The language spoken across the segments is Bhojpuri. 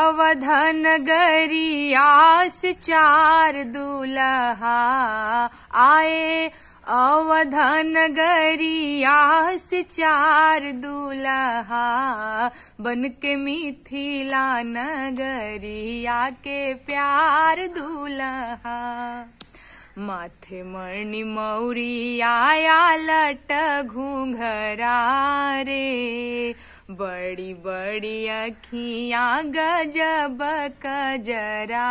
अवधन गरियास चार दूल्हा आए अवधन गरियास चार दूल्हा बन के मिथिला नगरिया के प्यार दूल्हा माथे मणि मौरी आया लट घूंघरा रे बड़ी बड़ी अखियां गजब कजरा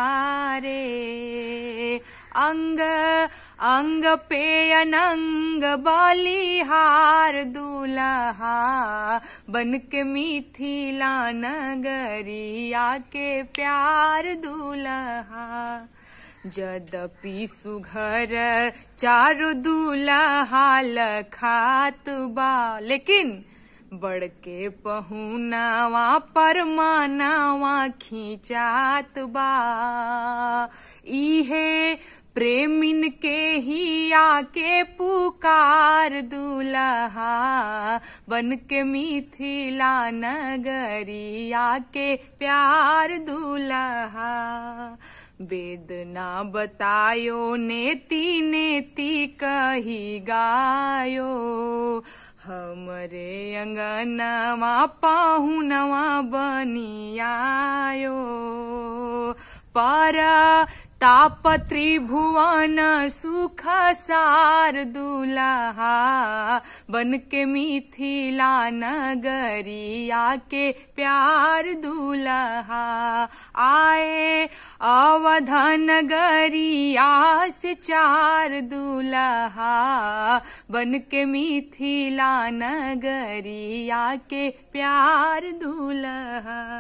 रे अंग अंग पे अनंग बलिहार दूल्हा बन के मिथिला नगरिया के प्यार दूल्हा जदपि सुघर चारु दूल्हा लखात बा लेकिन बड़के पहुनावा परमानावा खींचात बा इहे प्रेमिन के ही आके पुकार दूल्हा बन के मिथिला नगरिया के प्यार दूल्हा वेदना बतायो नेति नेति कही गायो हमरे अंगनवा पाहुनवा बनियायो पर ताप त्रिभुवन सुख सार दूल्हा बन के मिथिला नगरिया के प्यार दूल्हा आए अवधन गरिया से चार दूल्हा बन के मिथिला नगरिया के प्यार दूल्हा